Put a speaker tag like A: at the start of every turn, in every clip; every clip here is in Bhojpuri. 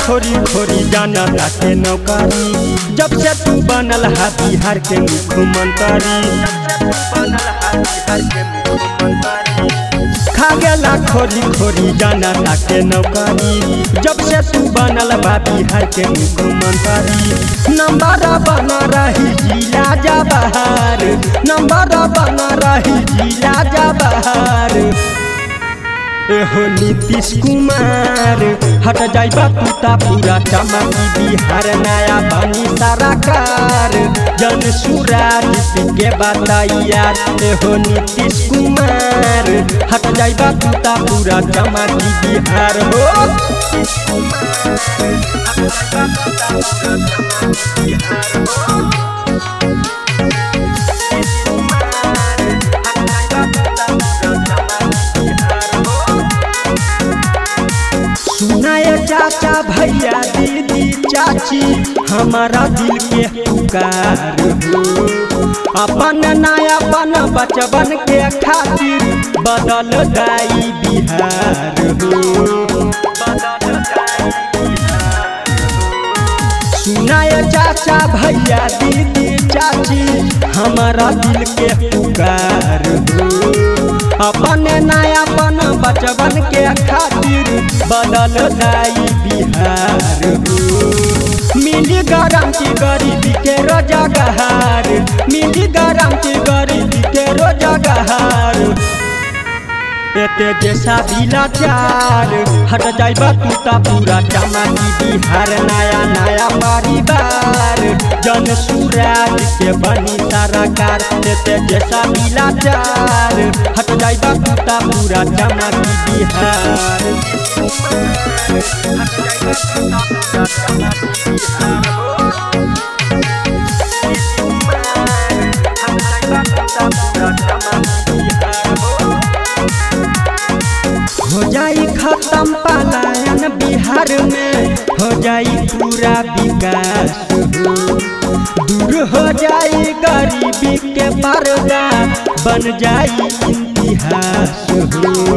A: खोरी खोरी जाना ताके नौकरी जब से तू बनल हा बिहार के मुख्यमंत्री खा गेला खोरी खोरी जाना ताके नौकरी जब से तू बनल बा बिहार के मुख्यमंत्री नंबर बना रही जिला जा बहार नंबर बना रही जिला जा बहार एहो नीतीश कुमार हट जाइबा तूता पूरा चमकी बिहार नया बनी सरकार जन सुराज के बताइया एहो नीतीश कुमार हट जाइबा तूता पूरा चमकी बिहार हो सुनाए चाचा भैया दीदी चाची हमारा दिल के पुकार हो अपन नया अपन बचपन के खातिर बदल दाई बिहार हो सुनाए चाचा भैया दीदी चाची हमारा दिल के पुकार हो अपन नयापन बचपन के खातिर बदल दाई बिहार हो मिली गारंटी गरीबी के रोजगार मिली गारंटी गरीबी के रोजगार एते जैसा लाचार हट जाइबा तूता पूरा चमकी बिहार नया नया परिवार जन सुराज के बनी सरकार एते जैसा लाचार हट जाइबा तूता पूरा चमकी बिहार हो जाई खत्म पलायन बिहार में हो जाई पूरा विकास हो दूर हो जाई गरीबी के पर्दा बन जाई इतिहास हो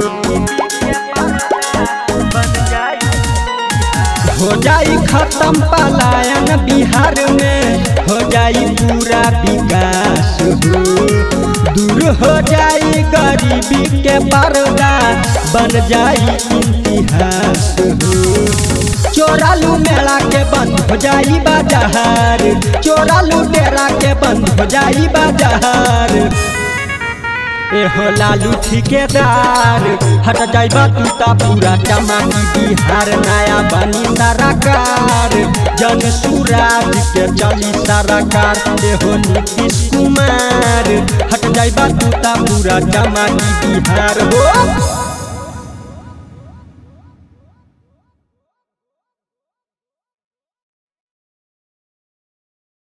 A: हो जाई खत्म पलायन बिहार में हो जाई पूरा विकास हो दूर हो जाई गरीबी के पर्दा बन जाई इतिहास हो चोरालू मेला के बंद हो जाई बाजार चोरालू डेरा के बंद हो जाई बाजार एहो लालू ठिकेदार हट जाइबा तूता पूरा चमकी बिहार नया बनी सरकार जन सुराज के चली सरकार एहो नीतीश कुमार हट जाइबा तूता पूरा चमकी बिहार हो